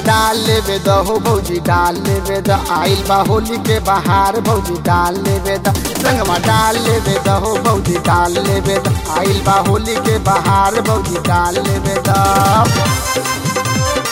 डाल लेवे द हो भौजी डाल लेवे द आइल बा होली के बाहर भौजी डाल लेवे द रंगवा डाल लेवे द हो भौजी डाल लेवे द आइल बा होली के बाहर भौजी डाल लेवे द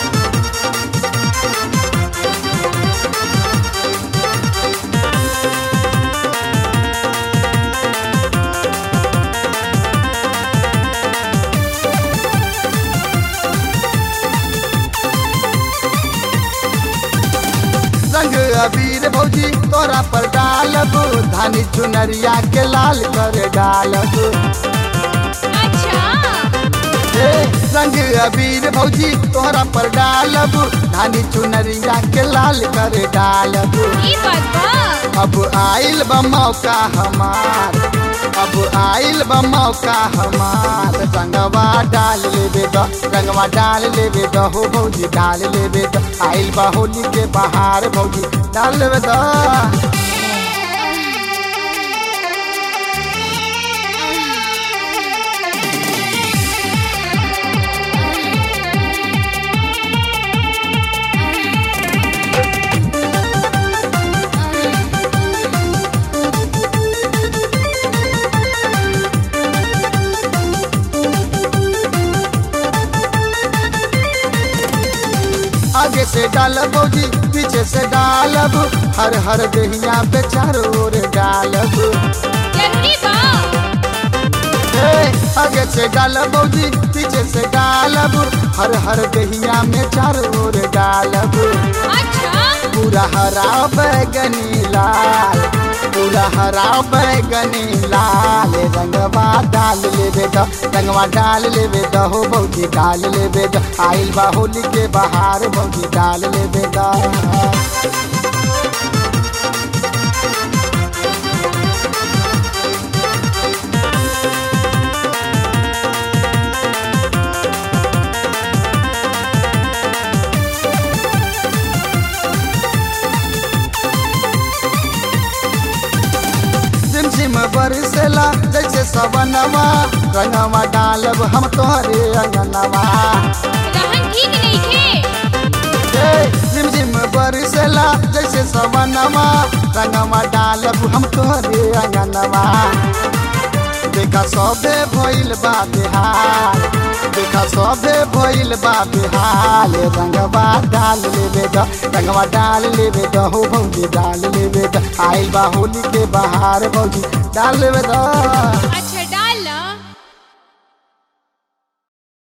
रंग अबीर भौजी तोरा पर डालब धानी चुनरिया के लाल कर डालब अच्छा हे रंग अबीर भौजी तोरा पर डालब धानी चुनरिया के लाल कर डालब ई बात बा अब आइल बा मौका हमार अब आइल बा मौका हमार रंगवा डाल लेबे द रंगवा डाल लेबे द हो भौजी डाल लेबे द आइल बा होली के बाहर भौजी डाल लेबे द आगे से डालब भौजी पीछे से डालब हर हर दहिया पे चारों ओर डालब जरूरी बा हे, आगे से डालब भौजी पीछे से डालब हर हर दहिया में चारों ओर डालब अच्छा पूरा हरा बैगनी लाल पूरा हरा बैगनी लाल रंगवा डाल लेबे द रंगवा डाल लेबे द हो भौजी डाल लेबे द आइल बा होली के बाहर भौजी डाल लेबे द झिमझिम बरसेला जैसे सवनवा रंगवा डालब हम तोहरे अंगनवा रहन ठीक नहीं थे हे, झिमझिम बरसेला जैसे सवनवा रंगवा डालब हम तोहरे अंगनवा देखा सबे भइल बा बिहार देखा सबे भइल बा बिहार रंगवा डाल लेबे द रंगवा डाल लेबे द हो भौजी डाल लेबे द आइल बा होली के बाहर भौजी डाल लेबे द अच्छा